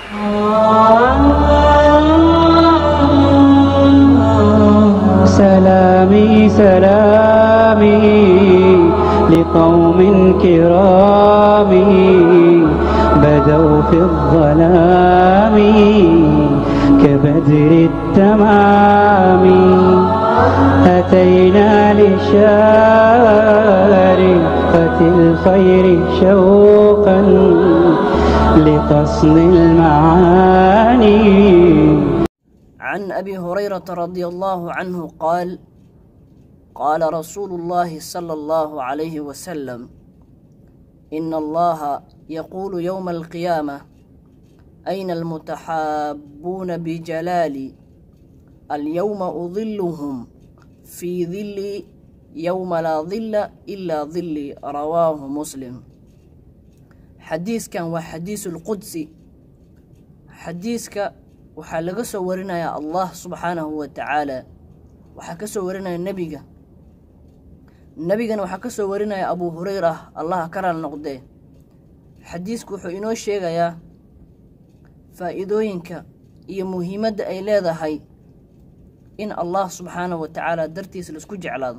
سلامي سلامي لقوم كرام بدوا في الظلام كبدر التمام أتينا لشارقة الخير شوقا لقصد المعاني عن ابي هريره رضي الله عنه قال قال رسول الله صلى الله عليه وسلم ان الله يقول يوم القيامه اين المتحابون بجلالي اليوم اظلهم في ظلي يوم لا ظل الا ظلي رواه مسلم حديث كان وحديث القدسي حديثك waxaa laga soo warinayaa allah subxaanahu wa tacaala waxaa ka soo warinaya nebiga nebigana waxaa ka soo warinaya abuu hureyra allaha ka raal noqdee xadiisku wuxuu inoo sheegayaa faa'iidooyinka iyo muhiimadda ay leedahay in allah subxaanahu wa tacaala dartiisa laisku jeclaado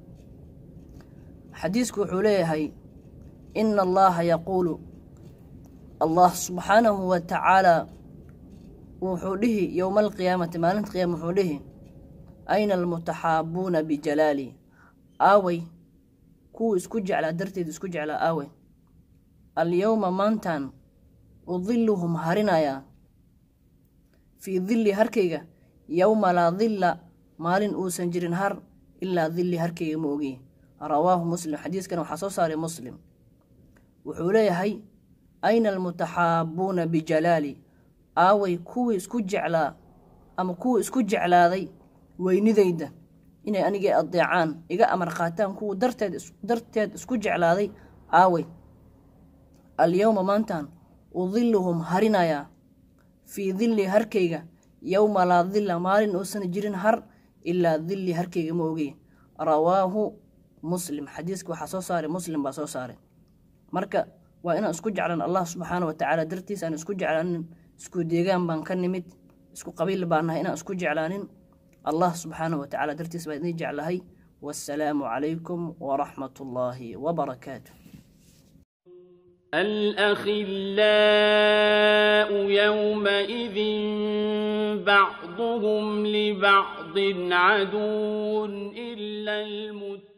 xadiisku wuxuu leeyahay ina allaha yaquulu allah subxaanahu wa tacaala wuxuu dhihi yowma alqiyaamati maalinta qiyaama wuxuu dhihi ayna almutaxaabuuna bijalaali aaway kuwa isku jeclaa darteed isku jeclaa aaway alyowma maantan udiluhum harinayaa fii dilli harkayga yowma laa dilla maalin uusan jirin har ilaa dilli harkayga ma ogi rawaahu muslim xadiiskan waxaa soo saaray muslim wuxuu leeyahay ayna almutaxaabuuna bijalaali aaway kuwii isku jeclaa ama kuwa isku jeclaaday weynidayda inay anigii adeecaan iga amar qaataan kuwa darteed darteed isku jeclaaday aaway alyowma maantan udiluhum harinayaa fii dilli harkayga yowma laa dilla maalin uusan jirin har ilaa dilli harkayga ma ogey rawaahu muslim xadiiska waxaa soo saaray muslim baa soo saaray marka waa inaan isku jeclan allah subxaana wa tacaala dartiis aan isku jeclaanin isku deegaan baan ka nimid isku qabiil baan nahay inaan isku jeclaanin allah subxaana wa tacaala dartiis baan idin jeclahay wassalaamu calaykum waraxmat ullaahi wabarakaatu الأخلاء يومئذ بعضهم لبعض عدو إلا المتقين